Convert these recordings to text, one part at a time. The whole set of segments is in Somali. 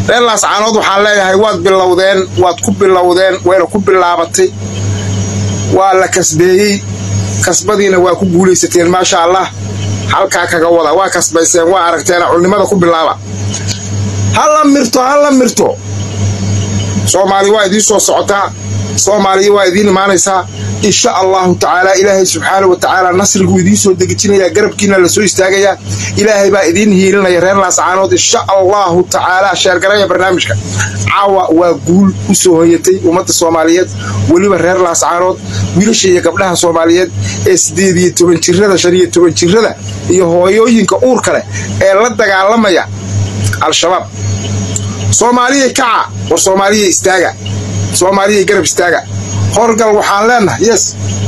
reer laascaanood waxaan leeyahay waad bilowdeen waad ku bilowdeen wayna ku bilaabatay waa la kasbeeyey kasbadiina waa ku guulaysateen maasha allah halkaa kaga wada waa kasbayseen waa aragteen culnimada ku bilaaba hala mirto hala mirto soomaali waa idiin soo socotaa soomaaliya waa idiin imaanaysaa insha allahu tacaala ilaahay subxaana wa tacaala nasriguu idiin soo degejinayaa garabkiina la soo istaagayaa ilaahay baa idiin hiilinaya reer laascaanood insha allahu tacaala sheergaraya barnaamijka caawa waa guul u soo hoyatay ummadda soomaaliyeed weliba reer laascaanood wiilasha iyo gabdhaha soomaaliyeed ee siddeed iyo toban jirada shan iyo toban jirada iyo hooyooyinka uurka leh ee la dagaalamaya al-shabaab soomaaliya kaca war soomaaliya istaaga soomaaliya garab istaaga horgal waxaan leenahay yes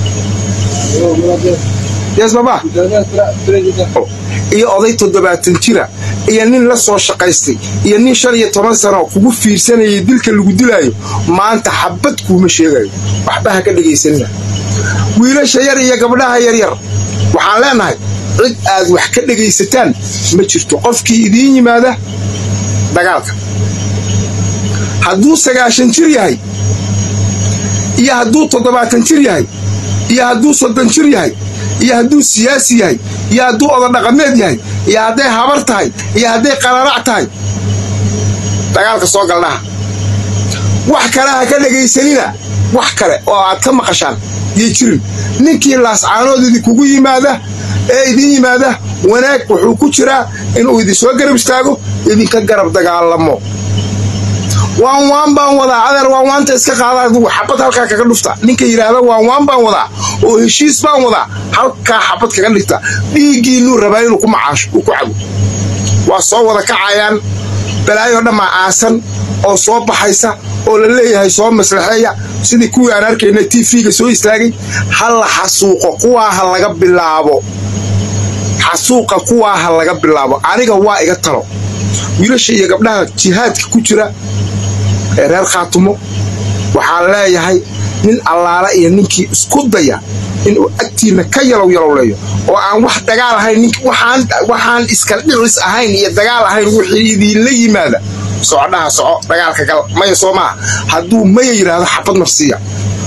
yes baba iyo oday toddobaatan jira iyo nin la soo shaqaystay iyo nin shan iyo toban sano kugu fiirsanayay dilka lagu dilaayo maanta xabad kuuma sheegayo waxba ha ka dhegaysanina wiilasha yar iyo gabdhaha yaryar waxaan leenahay cid aad wax ka dhegaysataan ma jirto qofkii idiin yimaada dagaalka hadduu sagaashan jir yahay iyo hadduu toddobaatan jir yahay iyo hadduu soddon jir yahay iyo hadduu siyaasi yahay iyo hadduu ododhaqameed yahay iyo hadday habar tahay iyo hadday qararac tahay dagaalka soo galdhaha wax kale ha ka dhegaysanina wax kale oo aad ka maqashaan iyo jirin ninkii laascaanood idinkugu yimaada ee idin yimaada wanaag wuxuu ku jiraa inuu idinsoo garab istaago idinka garab dagaalamo waan waan baan wadaa adeer waan waanta iska qaada adigu xabad halkaa kaga dhufta ninka yidhaahda waan waan baan wadaa oo heshiis baan wadaa halkaa xabad kaga dhigta dhiiggiinuu rabaa inuu ku macaasho uu ku cabo waa soo wada kacayaan balaayoo dhammaa aasan oo soo baxaysa oo la leeyahay soo maslaxeeya sidii kuwii aan arkayna t v-ga soo istaagay ha la xasuuqo kuwaa ha laga bilaabo xasuuqa kuwaa ha laga bilaabo aniga waa iga talo wiilasha iyo gabdhaha jihaadka ku jira ee reer khaatumo waxaan leeyahay nin allaala iyo ninkii isku daya inuu agtiinna ka yalow yalowleeyo oo aan wax dagaal ahayn waxaan iska dhicis ahayn iyo dagaal ahayn wixii idiinla yimaada socodhaha soco dagaalka gal maya soo maaha hadduu maya yidhaahdo xabad marsiiya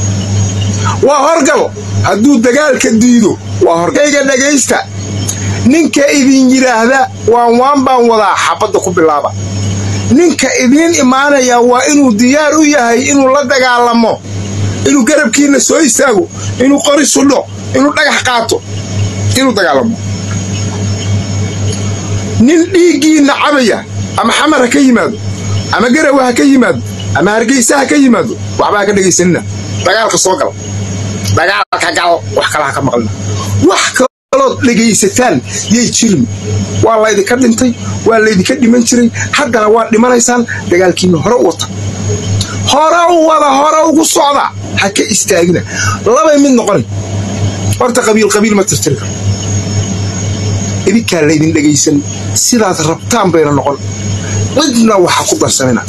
waa horgal hadduu dagaalka diido waa horgayga dhagaysta ninka idin yidhaahda waan waan baan wadaa xabadda ku bilaaba ninka idiin imaanaya waa inuu diyaar u yahay inuu la dagaalamo inuu garabkiinna soo istaago inuu qori sudho inuu dhagax qaato inuu dagaalamo nin dhiiggiinna cabaya ama xamar ha ka yimaado ama garawa ha ka yimaado ama hargeysa ha ka yimaado waxba ha ka dhegaysanina dagaalka soo gal dagaalka gal wax kale ha ka maqlina wax kalood dhegaysataan yay jirin waa laydinka dhintay waa laydinka dhiman jiray haddana waad dhimanaysaan dagaalkiinna hore u wata hore u wada hore ugu socda ha ka istaagina labay mid noqona horta qabiil qabiil ma tirtiri karo idinkaa laydin dhegaysan sidaad rabtaan bayna noqon cidna waxa ku darsanina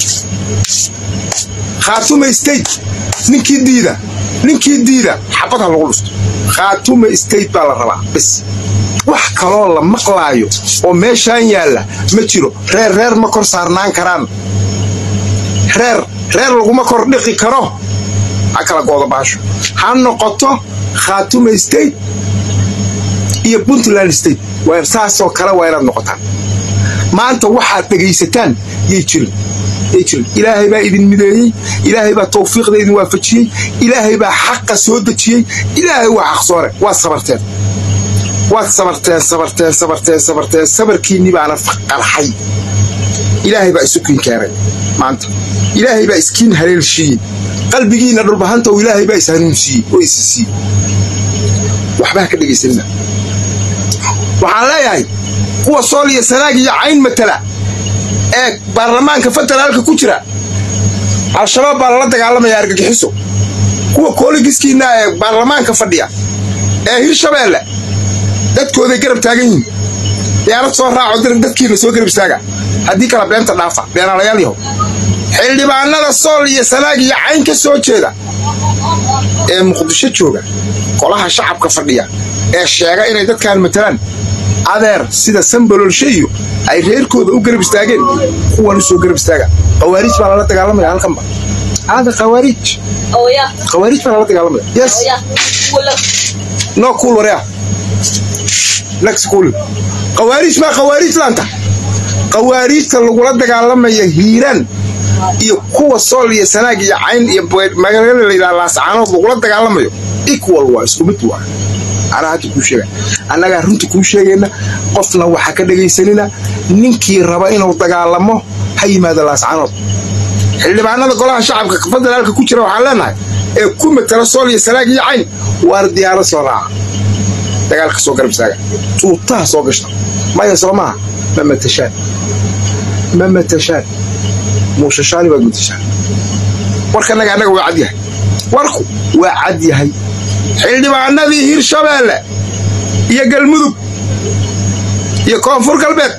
khaatuma state ninkii diida ninkii diida xabad ha lagu dhusto khaatuma state baa la rabaa bis wax kaloo la maqlaayo oo meeshaan yaalla ma jiro reer reer ma kor saarnaan karaan reer reer laguma kor dhiqi karo ha kala gooda baasho ha noqoto khaatuma state iyo puntland state saasoo kale waa inaad noqotaan maanta waxaad dhegaysataan yay jirin yay jirin ilaahay baa idin mideeyey ilaahay baa tawfiiqda idin waafajiyey ilaahay baa xaqa soo dejiyey ilaahay waa xaq soore waad sabarteen waad sabarteen sabarteen sabarteen sabarteen sabarkiinni baana qarxay ilaahay baa isu kiin keenay maanta ilaahay baa iskiin haleelshiiyey qalbigiinna dhulbahanta oo ilaahay baa ishanuunsiiyey oo isi siiyey waxba ha ka dhegaysanina waxaan leeyahay kuwa sool iyo sanaag iyo cayn matala ee baarlamaanka federaalka ku jira al-shabaab baa lala dagaalamaya argagixiso kuwa kooligiskiinna ee baarlamaanka fadhiya ee hirshabeelle dadkooday garab taagan yihin diyaarad soo raaco dadkiina soo garab istaaga haddii kala beenta dhaafa beenaalayaal yaho xildhibaanada sool iyo sanaag iyo cayn ka soo jeeda ee muqdisho jooga golaha shacabka fadhiya ee sheega inay dadkan matalaan adeer sida sambalolshe iyo ay reerkooda u garab istaageen kuwan usoo garab istaaga khawaariij baa lala dagaalamaya halkanba hada khawaariij khawaariij baa lala dagaalamaya yes no cool wareya next cool khawaariij maa khawaariij laanta khawaariijta lagula dagaalamaya hiiraan iyo kuwa sool iyo sanaag iyo cayn iyo magaalada layidhaha laascaanood lagula dagaalamayo equal waa isku mid waa anaa hadda kuu sheega annagaa runta kuu sheegayna qofna waxa ka dhegaysanina ninkii raba inuu dagaalamo ha yimaado laascaanood xildhibaanada golaha shacabka federaalka ku jira waxaan leenahay ee ku matala sool iyo sanaag iyo cayn waar diyaaro soo raaca dagaalka soo garab istaaga tuutaha soo gashta maya soo maaha ma matashaan ma matashaan muushashaani baad matashaan warkanaga annaga waa cad yahay warku waa cad yahay xildhibaanadii hirshabeelle iyo galmudug iyo koonfur galbeed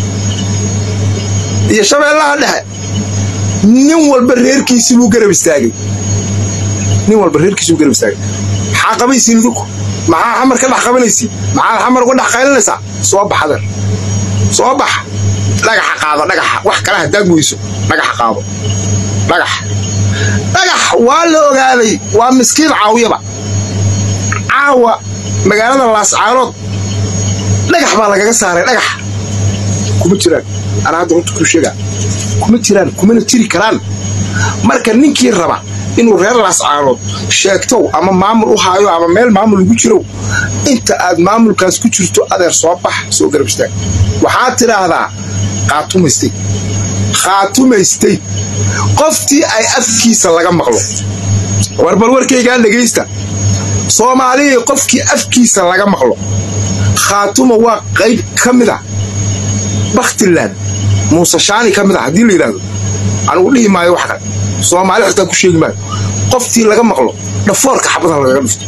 iyo shabeellaha dhexe nin walba reerkiisii buu garab istaagay nin walba reerkiisi buu garab istaagay maxaa qabaysiin idinku maxaa xamar ka dhex qabanaysiin maxaad xamar uga dhex qaylinaysaa soo baxadeer soo baxa dhagaxa qaado dhagaxa wax kale hadaad weyso dhagaxa qaado dhagax dhagax waa la ogaaday waa miskiin caawiyaba caawa magaalada laascaanood dhagax baa lagaga saaray dhagax kuma jiraan anaa hadda runta kuu sheegaa kuma jiraan kumana jiri karaan marka ninkii raba inuu reer laascaanood sheegtow ama maamul u haayo ama meel maamul ugu jirow inta aad maamulkaas ku jirto adeer soo bax soo garab istaag waxaad tidhaahdaa qaatumaystay khaatumaystay qoftii ay afkiisa laga maqlo warbal warkaygaan dhegaysta soomaalihii qofkii afkiisa laga maqlo khaatuma waa qayb ka mid a bakhtiland muuse shaani ka mid a haddii la yidhahdo anugu dhihi maayo wax kale soomaali xitaa ku sheegi maayo qoftii laga maqlo dhafoorka xabadaha lagaga dhufto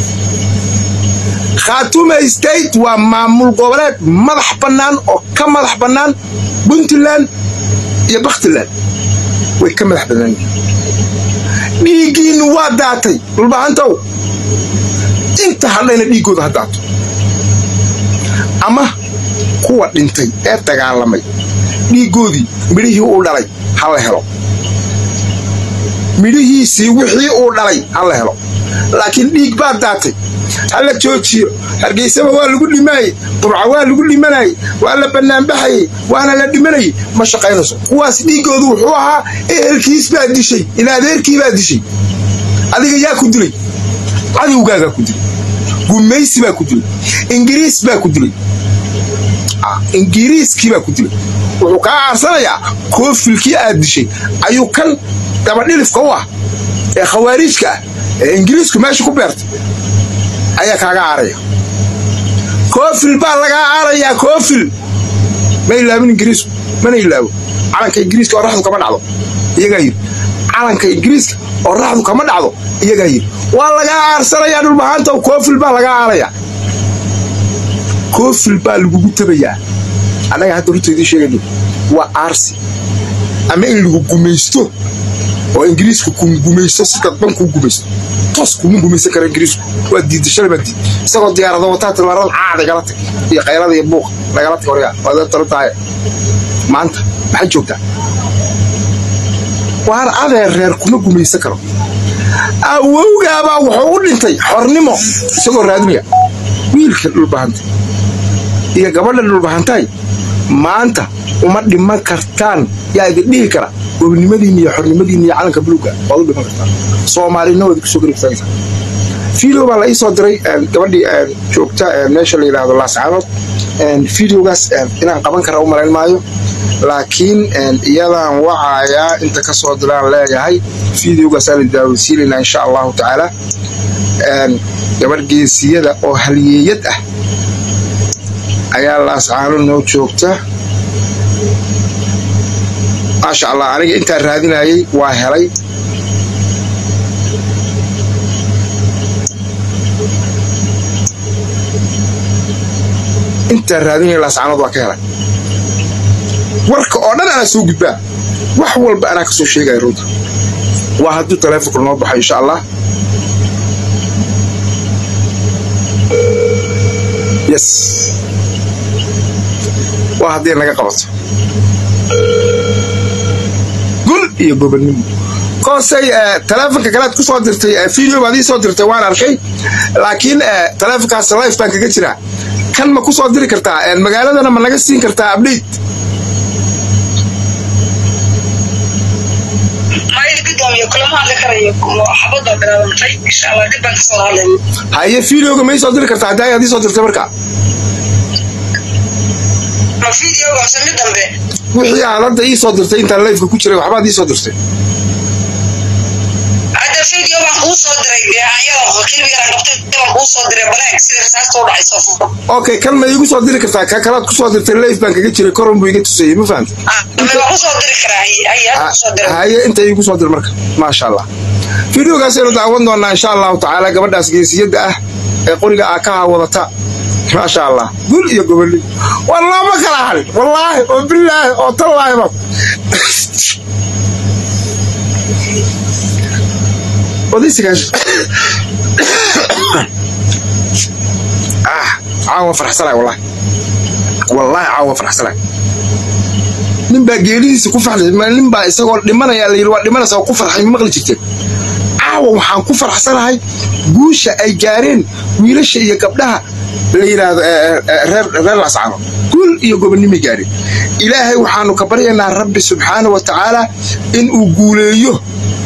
khaatuma state waa maamul goboleed madax bannaan oo ka madax bannaan puntland iyo bakhtiland way ka madax bannaan dhiiggiinnu waa daatay dhulbahantow inta hadhayna dhiiggooda ha daato ama kuwa dhintay ee dagaalamay dhiiggoodii midhihii uu dhalay ha la helo midhihiisii wixii uu dhalay ha la helo laakiin dhiig baa daatay ha la joojiyo hargeysaba waa lagu dhimaayey burca waa lagu dhimanayey waa la bannaanbaxayey waana la dhimanayey ma shaqaynayso kuwaas dhiiggoodu wuxuu ahaa ehelkiis baa dishay in adeerkii baa dishay adiga yaa ku dilay cadowgaagaa ku dilay gumaysi baa ku dilay ingiriis baa ku dilay ingiriiskii baa ku dilay wuxuu kaa aarsanayaa koofilkii aad dishay ayuu kan dabadhilifka u ah ee khawaariijka ah ee ingiriisku meesha ku beertay ayaa kaaga aaraya koofil baa lagaa aarayaa koofil ma ilaabin ingiriisku mana ilaabo calanka ingiriiska oo raxdu kama dhacdo iyagaa yidhi calanka ingiriiska oo raxdu kama dhacdo iyagaa yidhi waa lagaa aarsanayaa dhulbahaantaw koofil baa lagaa aarayaa koofil baa lagugu tabayaa annaga hadda runta idiin sheegayno waa aarsi ama in lagu gumaysto oo ingiriisku ku gumaysto si dadban kuu gumaysto toos kuma gumaysan kara ingiriisku waa diidda shalay baa diid isagoo diyaarado wataa tilmaarada caada igala tag iyo qaylada iyo buuqa nagala tag horyaa waad talo tahay maanta maxay joogtaa waar adeer reer kuma gumaysan karo awowgaabaa wuxuu u dhintay xornimo isagoo raadinaya wiilka dhulbahantay iyo gabadha dhulbahantaay maanta uma dhiman kartaan yaa idin dhihi kara gobnimadiinna iyo xornimadiinna iyo calanka buluuga waad u dhiman kartaan soomaalina waad kusoo garibtaagaysaa video baa la ii soo diray gabadhii joogta meesha la yidhaahdo laascaanood videogaas inaan qaban kara u malayn maayo laakiin iyadaan wacayaa inta ka soo diraan leeyahay videogaasaan la daawaysiinaynaa insha allahu tacaala gabadh geesiyada oo halyeeyad ah ayaa laascaano noo joogta maasha allah aniga intaan raadinayay waa helay intaan raadinaya laascaanood waa ka helay warka oo dhan anaa soo gudbaa wax walba anaa ka soo sheegaya runta waa hadduu taleefonka noo baxo insha allah yes waa haddii naga qabato gul iyo gobonnimo koosay taleefonka kalead ku soo dirtay video baad ii soo dirtay waan arkay laakiin taleefonkaas life baan kaga jiraa kan ma ku soo diri kartaa magaaladana ma naga siin kartaa update haye videoga ma ii soo diri kartaa hadda ayaad ii soo dirtay marka wixii aad hadda ii soo dirtay intaan lifeka ku jiray waxbaad ii soo dirtay okay kan ma iigu soo diri kartaa ka kalaad ku soo dirtay life baan kaga jiray koron buu iga tusayey ma fahamta haye inta iigu soo dir marka maasha allah videogaasaynu daawan doonaa insha allahu tacaala gabadhaas geesiyadda ah ee qoriga aa ka hawadata maasha allah gul iyo goboli waa looma kala harin wallaahi oo bilaahi oo tallaahiba odaysigaas ah caawa farxsanay wallahi wallaahi caawa farxsanay nin baa geelidiisa ku farxay nin baa isagoo dhimanaya la yidhi waa dhimanaysa oo ku farxay maqli jirteen caawa waxaan ku farxsanahay guusha ay gaareen wiilasha iyo gabdhaha la yidhaahdo reer lascano gul iyo gobonnimay gaareen ilaahay waxaanu ka baryaynaa rabbi subxaana wa tacaala in uu guuleeyo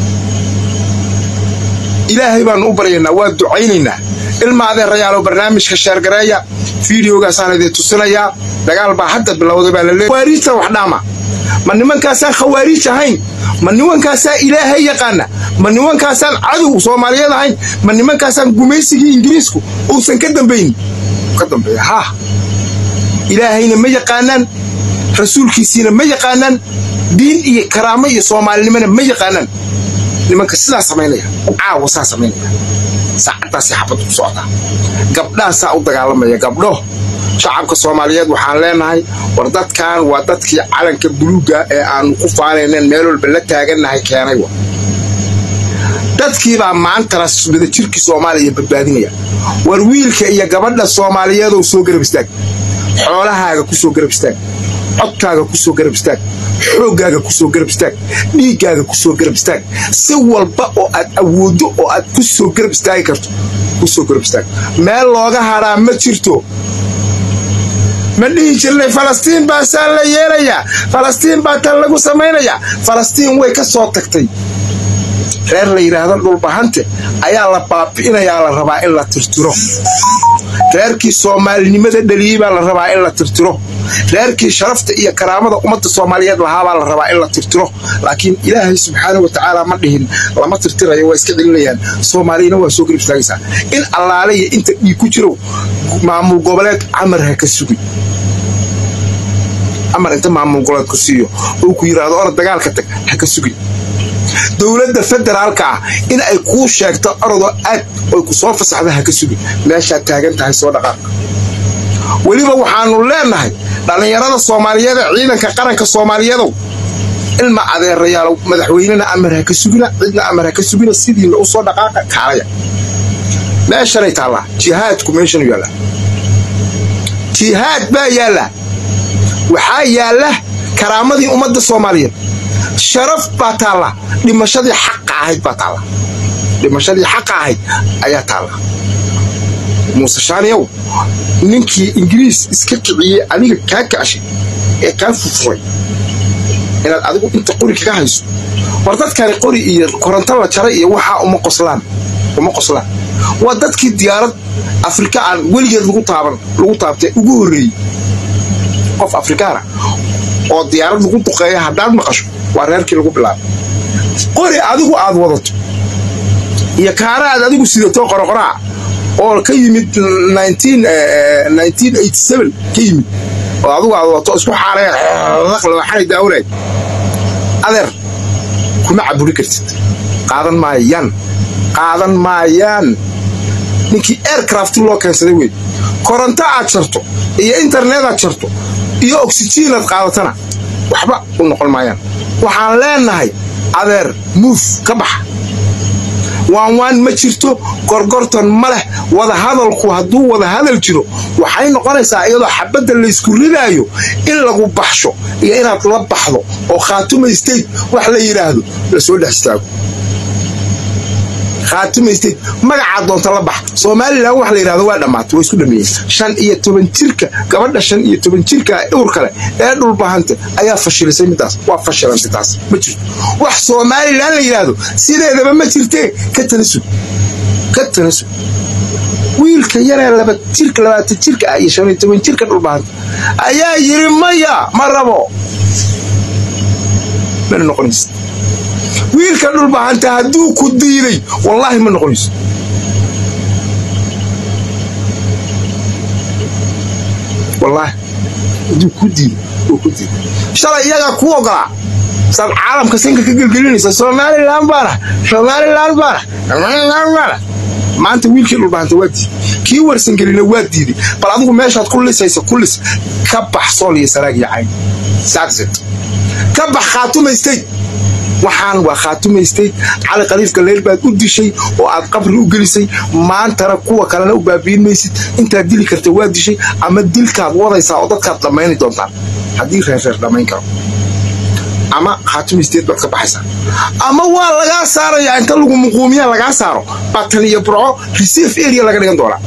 ilaahay baanu u baryaynaa waa ducaynaynaa ilma adeerayaalo barnaamijka sheergareeya fideogaasaan idin tusinayaa dagaal baa hadda bilowday baa laleey khawaariijta wax dhaama ma nimankaasaan khawaariij ahayn ma nimankaasaan ilaahay yaqaana ma nimankaasaan cadow soomaaliyeed ahayn ma nimankaasaan gumaysigii ingiriisku uusan ka dambayn ka dambeeya haa ilaahayna ma yaqaanaan rasuulkiisiina ma yaqaanaan diin iyo karaamo iyo soomaalinimona ma yaqaanaan nimanka sidaa samaynaya caawa saa samaynaya saacaddaasay xabad ku socdaa gabdhahaasaa u dagaalamaya gabdho shacabka soomaaliyeed waxaan leenahay war dadkan waa dadkii calanka buluugga ee aanu ku faanaynen meel walba la taagannahay keenay wa dadkiibaa maantana wadajirkii soomaaliya badbaadinaya war wiilka iyo gabadha soomaaliyeedow soo garab istaag xoolahaaga ku soo garab istaag codkaaga ku soo garab istaag xooggaaga ku soo garab istaag dhiiggaaga ku soo garab istaag si walba oo aad awooddo oo aad ku soo garab istaagi karto ku soo garab istaag meel looga hadhaa ma jirto ma dhihi jirnay falastiin baa saa la yeelayaa falastiin baa tan lagu samaynayaa falastiin way ka soo tagtay reer la yidhaahdo dhulbahante ayaa la baabi'inayaa la rabaa in la tirtiro reerkii soomaalinimada dhaliyey baa la rabaa in la tirtiro reerkii sharafta iyo karaamada ummadda soomaaliyeed lahaabaa la rabaa in la tirtiro laakiin ilaahay subxaana wa tacaala ma dhihin lama tirtirayo waa iska celinayaan soomaaliyana waa soo garib istaagaysaa in allaale iyo inta dhiig ku jiro maamul goboleed camar ha ka sugin amar inta maamul goboleed ku siiyo oo ku yidhaahdo orod dagaalka tag ha ka sugin dowladda federaalka ah in ay kuu sheegto orodoo aad oy ku soo fasaxda ha ka sugin meeshaad taagan tahay soo dhaqaaq weliba waxaanu leenahay dhallinyarada soomaaliyeed ee ciidanka qaranka soomaaliyeedow ilma adeerayaalow madaxweynena amar ha ka sugina cidna amar ha ka sugina sidiina u soo dhaqaaqa kaalaya meeshanay taallaa jihaadku meeshanu yaallaa jihaad baa yaallaa waxaa yaalla karaamadii ummadda soomaaliyeed sharaf baa taalla dhimashadii xaqa ahayd baa taalla dhimashadii xaqa ahayd ayaa taalla muuse shaaniyow ninkii ingiriis iska kiciyey adiga kaa kacshay ee kaa furfuray inaad adigu inta qori kaga hayso war dadkani qori iyo koronto la jaray iyo waxaa uma qoslaan uma qoslaan waa dadkii diyaarad afrika aan weligeed lagu taaban lagu taabtay ugu horreeyey qof afrikaana oo diyaarad lagu duqeeya haddaad maqasho waa reerkii lagu bilaabay qori adigu aad wadato iyo kaara aad adigu sidato qoraqoraa oo ka yimid ka yimid oo adigu aad wadato isku xaaraqlwaxanay daawanayd adeer kuma caburi kartid qaadan maayaan qaadan maayaan ninkii aircraft loo keensaday wey koronto aad jarto iyo internet aad jarto iyo oxygen aad qaadatana waxba u noqon maayaan waxaan leenahay adeer muuf ka baxa waanwaan ma jirto gorgortan ma leh wadahadalku hadduu wadahadal jiro waxay noqonaysaa iyadoo xabadda laysku ridaayo in lagu baxsho iyo inaad la baxdo oo khaatuma state wax la yidhaahdo lasoo dhex istaago khaatuma state magacaa doonta la bax somalilan wax la yidhahdo waa dhammaatay waa isku dhameeyeen shan iyo toban jirka gabadha shan iyo toban jirka ur kale ee dhulbahanta ayaa fashilisay midaas waa fashilantay taas ma jirto wax somalilan la yidhaahdo sideedaba ma jirtee ka tanasub ka tanasub wiilka yaree laba jirka labaatan jirka ah iyo shan iyo toban jirka dhulbahanta ayaa yiri maya ma rabo mana noqonaysa wiilka dhulbahanta hadduu ku diiday wallaahi ma noqonayso wallaahi hadduu ku diiday oo ku diiday shalay iyagaa kuu ogolaa saad caalamka sinka ka gelgelinaysa somalilan baana somalilan baana somalilan baana maanta wiilkii dhulbahanta waa diiday kii warsangelina waa diiday bal adigu meeshaad ku lisaysa ku lis ka bax sool iyo saraag iyo cayn saxit ka bax khaatumaystay waxaan waa khaatumaystay cali khaliifka leyl baad u dishay oo aad qabri u gelisay maantana kuwa kalena u baabiin maysid intaad dili karta waa dishay ama dilkaad wadaysaa oo dadkaad dhammayni doontaan haddii reerreer dhammayn karo ama khaatumaysteed baad ka baxaysaa ama waa lagaa saarayaa inta lagu muquumiyaa lagaa saaro batan iyo burco reserve area laga dhigan doonaa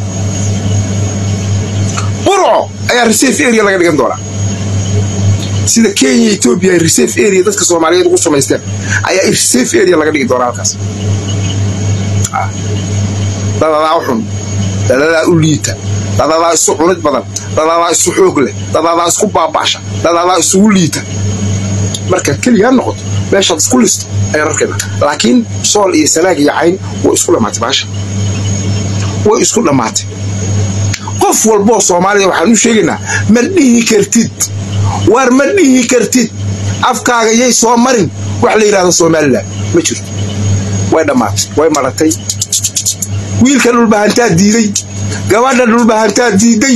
burco ayaa reserve area laga dhigan doonaa sida kenya etoobiya ay reserve area dadka soomaaliyeed ugu samaysteen ayaa reserve area laga dhigi doonaa halkaas dadadaa u xun dadadaa u liita dadadaa isu cunid badan dadadaa isu xoog leh dadadaa isku baabaasha dadadaa isugu liita markaad keligaa noqoto meeshaad isku listo ayaa rarkeeda laakiin sool iyo sanaag iyo cayn way isku dhammaatay baasha way isku dhammaatay qof walboo soomaaliya waxaan u sheegaynaa ma dhihi kartid waar ma dhihi kartid afkaaga yay soo marin wax la yidhahdo somalilan ma jirto way dhammaatay way maratay wiilka dhulbahantaa diiday gabadha dhulbahantaa diiday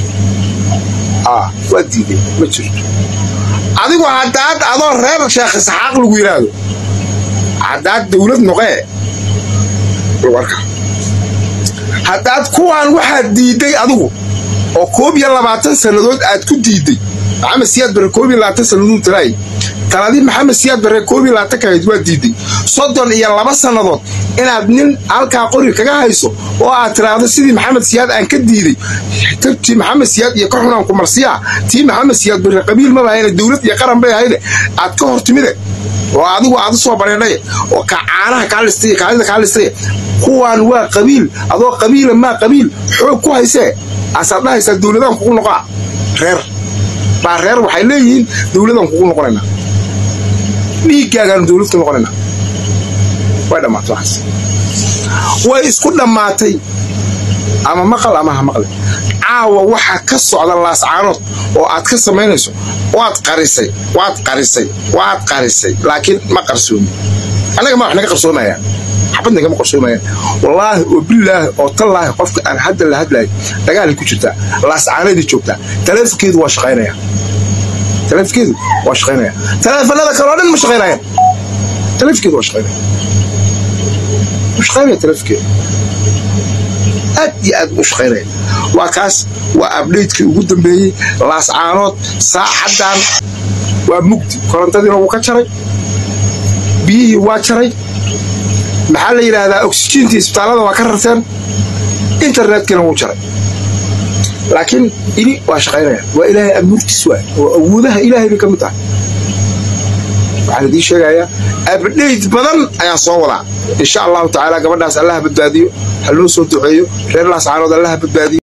waa diiday ma jirto adigu haddaad adoo reer sheekh isxaaq lagu yidhaahdo haddaad dawlad noqee warka haddaad kuwaan waxaad diidday adigu oo koob iyo labaatan sannadood aad ku diidday maxamed siyaad barre koob iyo labaatan sannadood talaay taladii maxamed siyaad barre koob iyo labaatan kahayd waa diidday soddon iyo laba sannadood inaad nin halkaa qori kaga hayso oo aad tiraahdo sidii maxamed siyaad aan ka diiday tii maxamed siyaad iyo ka xunaan kumarsiyaa tii maxamed siyaad barre qabiil maba ahayne dowlad iyo qaran bay ahayne aad ka hor timide oo adigu aad u soo bareedhaye oo ka caanaha kaa listay kaalida kaa listay kuwaan waa qabiil adoo qabiila maa qabiil xoog ku haysee asaad dhahaysaa dowladaan kugu noqaa reer baa reer waxay leeyihiin dowladaan kugu noqonaynaa dhiiggaagaanu dowlad ku noqonaynaa way dhammaatay waxaas way isku dhammaatay ama maqal ama ha maqle caawa waxa ka socda laascaanood oo aad ka samaynayso waad qarisay waad qarisay waad qarisay laakiin ma qarsoomi annaga ma wax naga qarsoomayaan xabad nagama qarsoomayaan wallaahi oo bilaahi oo tallaahi qofka aan hadda la hadlayo dagaalay ku jirtaa laascaanadii joogtaa taleefonkeedu waa shaqaynaya taleefonkeedu waa shaqaynaya taleefanada kaloo dhan ma shaqaynayaan taleefonkeedu waa shaqaynaya ma shaqaynaya taleefonkeedu aad iyo aad u shaqaynaya waa kaas waa abdhaydkii ugu dambeeyey laascaanood saacaddan waa mugdi korontadiina wuu ka jaray biyihii waa jaray maxaa la yidhaahdaa oksijiintii isbitaallada waa ka rarteen internetkina wuu jaray laakiin ini waa shaqaynaya waa ilaahay abuurtiis waay oo awoodaha ilaahay bay ka mid tahay waxaan idiin sheegayaa abdhayd badan ayaan soo wadaa insha allahu tacaala gabadhaas allaha badbaadiyo ha loo soo duceeyo reer laascaanood allaha badbaadiyo